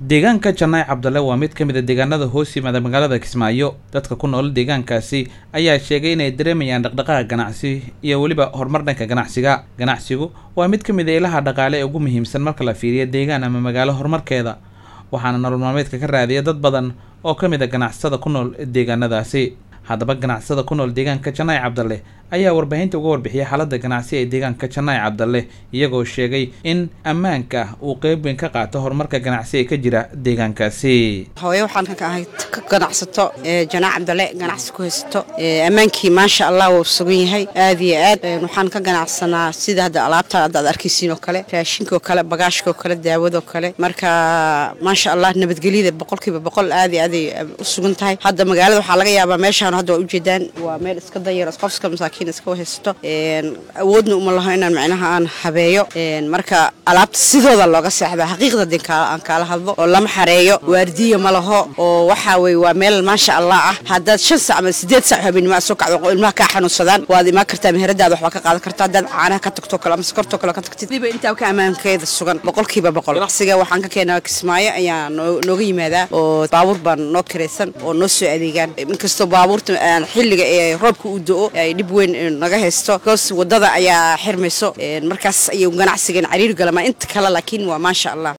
deegaanka janaac cabdalle waa mid ka mid a deegaanada hoos yimaada magaalada kismaayo dadka ku nool deegaankaasi ayaa sheegay inay dareemayaan dhaqdhaqaaqa ganacsi iyo weliba horumar dhanka ganacsiga ganacsigu waa mid ka mid a ilaha dhaqaale ee ugu muhiimsan marka la fiiriyo deegaan ama magaalo horumarkeeda waxaana nolol maalmeedka ka raadiya dad badan oo ka mid a ganacsada ku nool deegaanadaasi haddaba ganacsada ku nool deegaanka janaac cabdalle ayaa warbaahinta uga warbixiyay xaaladda ganacsi ee deegaanka janaac cabdalle iyagoo sheegay in ammaanka uu qeyb weyn ka qaato horumarka ganacsi ee ka jira deegaankaasi hooye waxaan ka ahay ka ganacsato janaac cabdalle ganacsi ku haysato ammaankii maasha allah wuu sugan yahay aad iyo aad waxaan ka ganacsanaa sida hadda alaabta hadda aad arkaysiin oo kale raashinka oo kale bagaashka oo kale daawada oo kale marka maasha allah nabadgelyada boqolkiiba boqol aad iyo aaday u sugan tahay hadda magaalada waxaa laga yaabaa meeshaan hadda waa ujeedaan waa meel iska dayar qofska masaakiin iska haysato awoodna uma laho inaan macnaha aan habeeyo marka alaabta sidooda looga seexdaa xaqiiqda din aan kaala hadlo oo lama xareeyo waardiya ma laho oo waxaa weye waa meel maasha allah ah haddaad shan sac ama sideed sac habeenimo aad soo kacdo oo ilmaha kaa xanuunsadaan waad imaan kartaa meheradaada waxbaa ka qaadan kartaa haddaad caanaha ka tagto kale ama sokortoo kale ka tagtid diba intaa ka ammaankeeda sugan boqolkiiba boqol ganacsiga waxaan ka keenaa kismaayo ayaa nooga yimaadaa oo baabuur baan noo kiraysan oo noo soo adeegaan inkastoo baabuurta xilliga ee roobka uu do-o ay dhib weyn naga haysto goos wadada ayaa xirmayso markaas ayuu ganacsigan cariir galama inta kale laakiin waa maasha allah